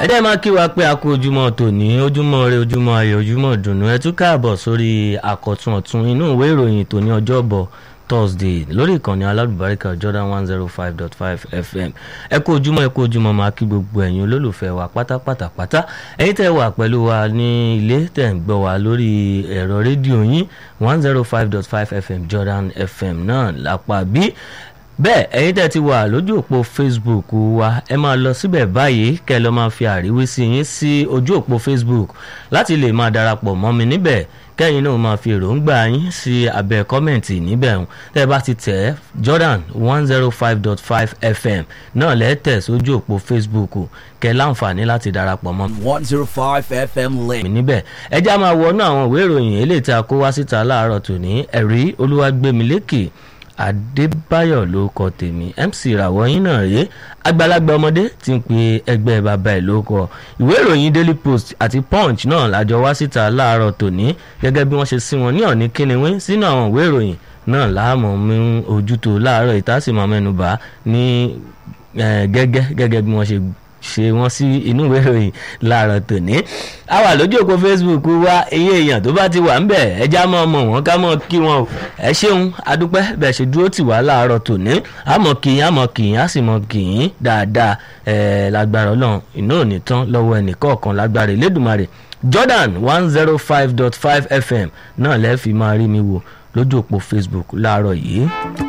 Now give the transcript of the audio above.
ẹ jẹ́ máa kí wa pé a kú ojúmọ́ tòní ojúmọ́ rẹ ojúmọ́ ayọ̀ ojúmọ́ dùnú ẹ tún káàbọ̀ sórí àkọ́tún ọ̀tún inú ìwé ìròyìn tòní ọjọ́bọ̀ thursday lórí ìkànnì alálùbáríkà jordan one zero five dot five fm ẹ kú ojúmọ́ ẹ kú ojúmọ́ máa kí gbogbo ẹ̀yin olólùfẹ́ wa pátápátá pátá ẹ̀yin tẹ́ wà pẹ̀lú wa ní ilé tẹ́ ń gbọ́ wa lórí ẹ̀rọ rédíò yín one zero five dot five fm jordan fm náà lápá bí bẹ́ẹ̀ ẹ̀yin tẹ́ ti wà lójú òpó facebook wa ẹ máa lọ síbẹ̀ báyìí kẹ́ ẹ lọ́ máa fi àríwísí yín sí ojú òpó facebook láti lè máa darapọ̀ mọ́ mi níbẹ̀ kẹ́yìn náà máa fi èròǹgbà yín sí abẹ́ kọ́mẹ̀ntì níbẹ̀ ń tẹ́ ẹ bá ti tẹ̀ ẹ́ jordan one zero five dot five fm náà lẹ́tẹ̀ sójú òpó facebook kẹ́ láǹfààní láti darapọ̀ mọ́ mi one zero five FM link. mi níbẹ̀ ẹ já máa wọnú àwọn ìwé ìròyìn eléyìí tí a kó wá síta láàárọ̀ tòní ẹ̀rí olúwàgbẹ̀mílẹ́kì adébáyọ̀ ló kọ tèmi mc ìràwọ̀ yín náà rèé àgbàlagbà ọmọdé ti ń pe ẹgbẹ́ bàbá ẹ̀ ló kọ ìwé ìròyìn daily post àti punch náà lájọ wá síta láàárọ̀ tòní gẹ́gẹ́ bí wọ́n ṣe sí wọn ní ọ̀ní kíniwín sínú àwọn ìwé ìròyìn náà láàmú mú ojútó láàárọ̀ ìtàsímọ̀ mẹ́nubà ní gẹ́gẹ́ gẹ́gẹ́ bí wọ́n ṣe ṣe wọ́n sí inú ìwé ìròyìn láàárọ̀ tòní. a wà lójú òpó facebook wa iye èèyàn tó bá ti wà ńbẹ̀ ẹja mọ́ ọmọ wọn ká mọ́ kí wọn o ẹ ṣeun adúpẹ́ bẹ́ẹ̀ ṣe dúró tì wá láàárọ̀ tòní àmọ́ kìyìn àmọ́ kìyìn á sì mọ́ kìyìn dáadáa ẹ̀ lágbára ọlọ́run iná ò ní tán lọ́wọ́ ẹnì kọ̀ọ̀kan lágbára ìlédùmarè jordan one zero five dot five fm náà lẹ́ẹ̀ fi máa rí mi wò lójú òpó facebook láàárọ̀ yìí.